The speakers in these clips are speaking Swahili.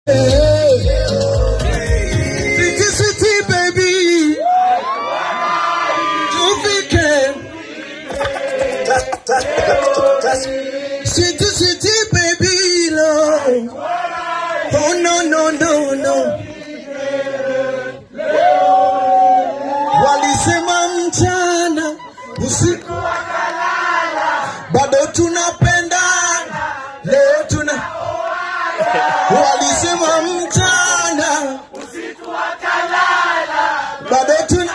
Sweetie, sweetie, baby. Tufike. Sweetie, sweetie, baby, love. Oh, no, no, no, no. Walisema mchana usiku bado tunapenda leo tuna walisema mchana bado tuna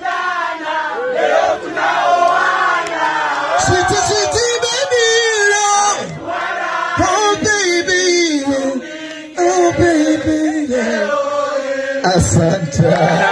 Sweetie, sweetie, baby, love. Oh, baby. Oh, baby. yeah. Asante.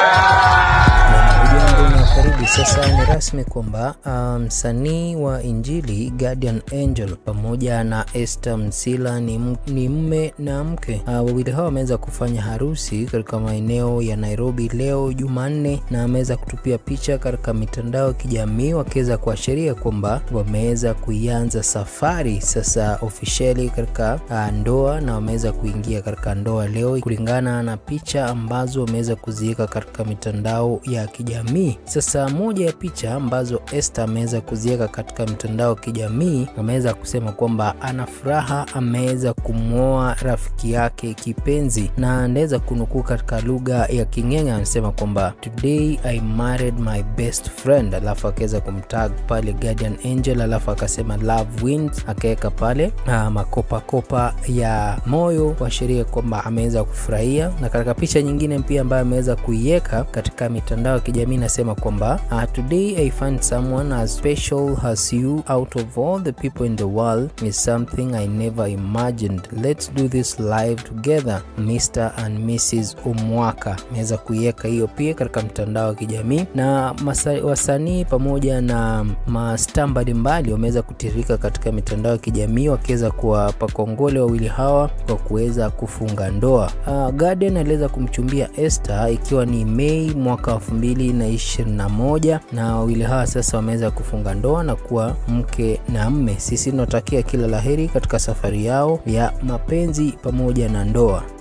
Ujambo na karibu. Sasa ni rasmi kwamba ah, msanii wa Injili Guardian Angel pamoja na Esther Msila ni, m- ni mme na mke. Ah, Wawili hao wameweza kufanya harusi katika maeneo ya Nairobi leo Jumanne, na wameweza kutupia picha katika mitandao ya kijamii wakiweza kuashiria kwamba wameweza kuianza safari sasa officially katika ah, ndoa na wameweza kuingia katika ndoa leo kulingana na picha ambazo wameweza kuziweka katika mitandao ya kijamii. Sasa moja ya picha ambazo Esther ameweza kuziweka katika mitandao ya kijamii, ameweza kusema kwamba ana furaha, ameweza kumwoa rafiki yake kipenzi, na anaweza kunukuu katika lugha ya King'eng'e, anasema kwamba today I married my best friend, alafu akaweza kumtag pale Guardian Angel, alafu akasema love wins, akaweka pale ah, makopakopa ya moyo kuashiria kwamba ameweza kufurahia. Na katika picha nyingine pia ambayo ameweza kuiweka katika mitandao ya kijamii inasema kwamba uh, today I find someone as special as you out of all the people in the world is something I never imagined. Let's do this live together Mr and Mrs Umwaka. Ameweza kuiweka hiyo pia katika mtandao wa kijamii na masa- wasanii pamoja na mastaa mbalimbali wameweza kutiririka katika mitandao ya kijamii wakiweza kuwapa kongole wawili hawa kwa kuweza kufunga ndoa. Uh, Garden aliweza kumchumbia Esther ikiwa ni Mei mwaka 2021 na wawili hawa sasa wameweza kufunga ndoa na kuwa mke na mme. Sisi tunatakia kila laheri katika safari yao ya mapenzi pamoja na ndoa.